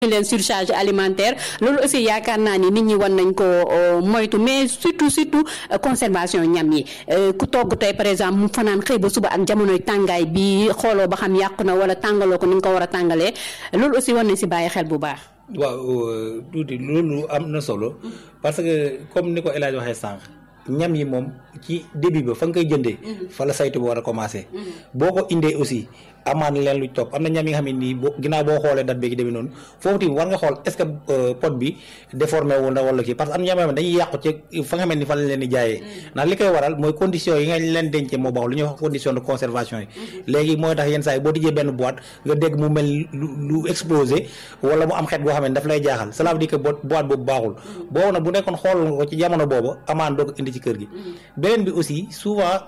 leen surcharge alimentaire loolu aussi yaakaar naa ni nit ñi war nañ ko moytu mais surtout surtout conservation ñam yi ku togg tey par exemple mu fanaan xëy ba suba ak jamonoy tàngaay bi xooloo ba xam yàqu na wala tàngaloo ko ni nga ko war a tàngalee loolu aussi war nañ si bàyyi xel bu baax. waaw tuuti loolu am na solo parce que comme ni ko El Hadj waxee sànq ñam yi moom ci début ba fa nga koy jëndee. fa la saytu bi war a commencé. boo ko indee aussi. amaan leen lu topp am na ñam yi nga xam ne nii boo ginnaaw boo xoolee date beegi demee noonu foofu tamit war nga xool est-ce que pot bi déformé wu na wala kii parce que am na ñam yoo xam ne dañuy yàqu ci fa nga xam ne ni fa lañ leen di jaayee ndax li koy waral mooy condition yi nga leen dencee moo baax lu ñuy wax condition de conservation yi léegi mooy tax yenn saa yi boo tijjee benn boîte nga dégg mu mel lu lu explosé wala mu am xeet boo xam ne daf lay jaaxal cela veut dire que boîte boobu baaxul boobu nag bu nekkoon xool nga ko ci jamono boobu amaan doo ko indi ci kër gi beneen bi aussi souvent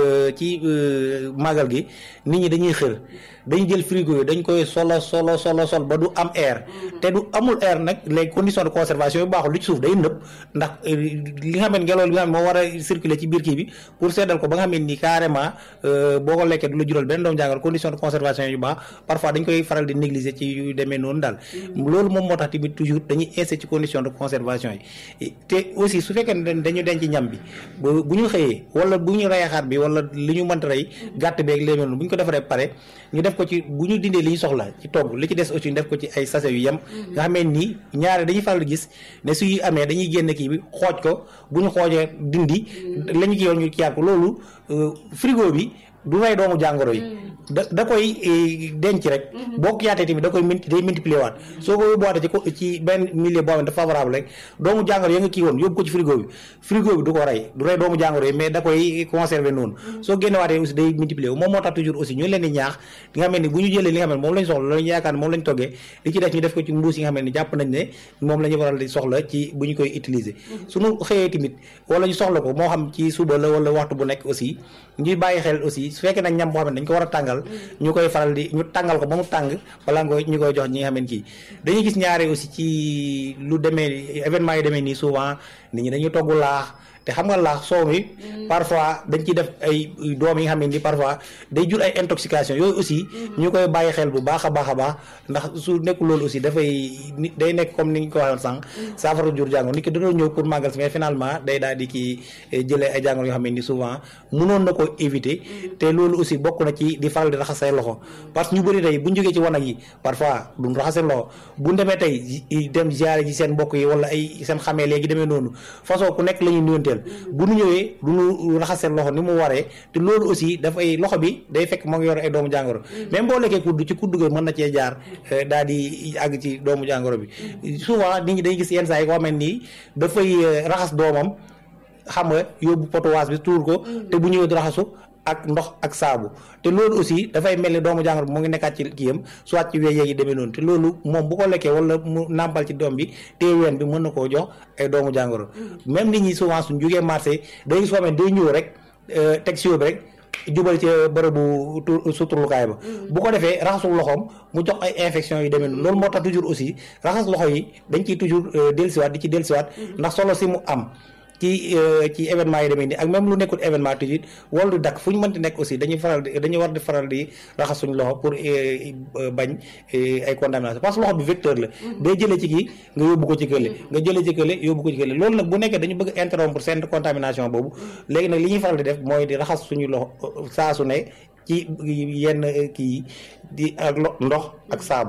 ci màggal gi nit ñi dañuy xër dañu jël frigo yi dañ koy solo solo solo sol ba du am air te du amul air nag les conditions de conservation yu baaxul lu ci suuf day nëb ndax li nga xam ne ngelaw li nga xam ne moo war a circuler ci biir kii bi pour seddal ko ba nga xam ne ni carrément boo ko lekkee du la jural benn doom jàngal condition de conservation yu baax parfois dañ koy faral di négliger ci yu demee noonu daal loolu moom moo tax tamit toujours dañuy insisté ci condition de conservation yi te aussi su fekkee ne dañu denc ñam bi bu ñu xëyee wala bu ñu rey xar bi wala li ñu mënta rey gàtt beeg léegi noonu bu ñu ko defaree pare ñu def ko ci bu ñu dindee li ñu soxla ci togg li ci des aussi ñu def ko ci ay sachet yu yem nga xamee nii ñaare dañuy faral di gis ne suy amee dañuy génn kii bi xooj ko bu ñu xoojee dindi la ñu kii yoon ñu kiyaat ko loolu frigo bi du rey doomu jàngoro yi da da koy denc rek boo ko yaatee tamit da koy multi day multiplier waat soo ko yóbbuwaatee ci ci benn milieu boo xam ne dafa favorable rek doomu jàngoro ya nga kii woon yóbbu ko ci frigo bi frigo bi du ko rey du rey doomu jàngoro yi mais da koy conserver noonu soo génnewaatee aussi day multiplier wu moom moo tax toujours aussi ñu leen di ñaax li nga xam ne bu ñu jëlee li nga xam ne moom lañ soxla lañu yaakaar ne moom lañ toggee li ci def ñu def ko ci mbuus yi nga xam ne jàpp nañ ne moom la ñu waral di soxla ci bu ñu koy utiliser suñu xëyee tamit wala ñu soxla ko moo xam ci suba la wala waxtu bu nekk aussi ñuy bàyyi xel aussi su fekkee nag ñam boo xam ne dañ ko war a tàngal ñu koy faral di ñu tàngal ko ba mu tàng balaa nga ñu koy jox ñi nga xam ne kii dañuy gis ñaare aussi ci lu demee événement yi demee nii souvent nit ñi dañuy togg laax te xam nga laax soow mi parfois dañ ciy def ay doom yi nga xam ne ni parfois day jur ay intoxication yooyu aussi ñu koy bàyyi xel bu baax a baax a baax ndax su nekkul loolu aussi dafay day nekk comme ni ñu ko waxoon sànq saafara jur jàngoro nit ki dañoo ñëw pour màggal si mais finalement day daal di kii jëlee ay jàngoro yoo xam ne ni souvent mënoon na ko éviter te loolu aussi bokk na ci di faral di raxas say loxo parce que ñu bëri tey bu ñu jógee ci wanag yi parfois duñ raxas seen loxo bu demee tey dem ziare ji seen mbokk yi wala ay seen xamee léegi demee noonu façon ku nekk la ñuy nuyanteel bu ñu ñëwee du ñu raxas seen loxo ni mu waree te loolu aussi dafay loxo bi day fekk moo ngi yor ay doomu jàngoro même boo lekkee kudd ci kudd ga mën na cee jaar daal di àgg ci doomu jàngoro bi souvent nit ñi day gis yenn saa yi ko xamante nii dafay raxas doomam xam nga yóbbu potowaas bi tuur ko te bu ñëwee di raxasu ak ndox ak saabu te loolu aussi dafay mel ni doomu jàngoro bi mu ngi nekkaat ci kiyam soit ci wéy yi demee noonu te loolu moom bu ko lekkee wala mu nàmpal ci doom bi te ween bi mën na koo jox ay doomu jàngoro même nit ñi souvent suñ jógee marché day gis foo xam ne day ñëw rek teg si bi rek jubal ci bërëbu suturlukaay ba bu ko defee raxasul loxoom mu jox ay infection yu demee noonu loolu moo tax toujours aussi raxas loxo yi dañ ciy toujours dellusiwaat di ci dellusiwaat ndax solo si mu am ci ci événement yi demee nii ak même lu nekkul événement toujours wala du dakk fu ñu mënti nekk aussi dañuy faral di dañuy war di faral di raxas suñu loxo pour bañ ay contamination parce que loxo bi vecteur la day jëlee ci kii nga yóbbu ko ci kële nga jëlee ci kële yóbbu ko ci kële loolu nag bu nekkee dañu bëgg interrompre seen contamination boobu léegi nag li ñuy faral di def mooy di raxas suñu loxo saa su ne ci yenn kii di ak ndox ak saabu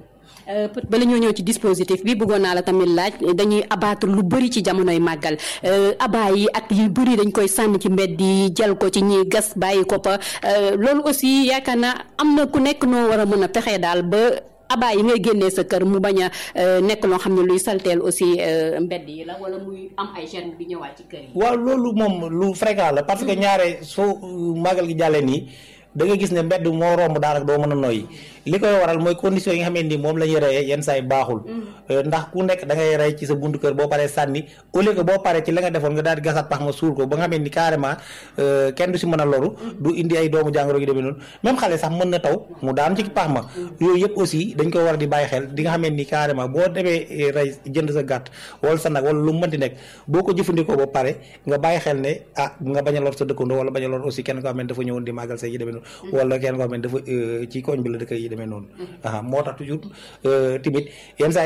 bala ñoo ñëw ci dispositif bi bëggoon naa la tamit laaj dañuy abattre lu bëri ci jamonoy màggal abaa yi ak yu bëri dañ koy sànni ci mbedd yi jël ko ci ñiy gas bàyyi ko fa loolu aussi yaakaar naa am na ku nekk noo war a mën a fexee daal ba abaa yi ngay génnee sa kër mu bañ a nekk loo xam ne luy salteel aussi mbedd yi la wala muy am ay germe bi ñëwaat ci kër yi. waaw loolu moom lu fréquent la parce que ñaare soo màggal gi jàllee nii da nga gis ne mbedd moo romb daanaka doo mën a noyyi li koy waral mooy condition yi nga xam ne ni moom la ñuy reyee yenn saa yi baaxul ndax ku nekk da ngay rey ci sa buntu kër boo paree sànni au lieu que boo paree ci la nga defoon nga daal di gasaat pax ma suul ko ba nga xam ne ni carrément kenn du si mën a loru du indi ay doomu jàngoro yu demee noonu même xale sax mën na taw mu daan ci pax ma yooyu yëpp aussi dañ koy war a di bàyyi xel di nga xam ne ni carrément boo demee rey jënd sa gàtt wala sa nag wala lu mu mënti nekk boo ko jëfandikoo ba pare nga bàyyi xel ne ah nga bañ a lor sa dëkkandoo wala bañ a lor aussi kenn ko xam ne dafa ñëwoon di màggal say yi demee noonu wala kenn ko xam ne dafa ci koñ bi la dëkk yi demee demee noonu. moo tax toujours tamit yenn saa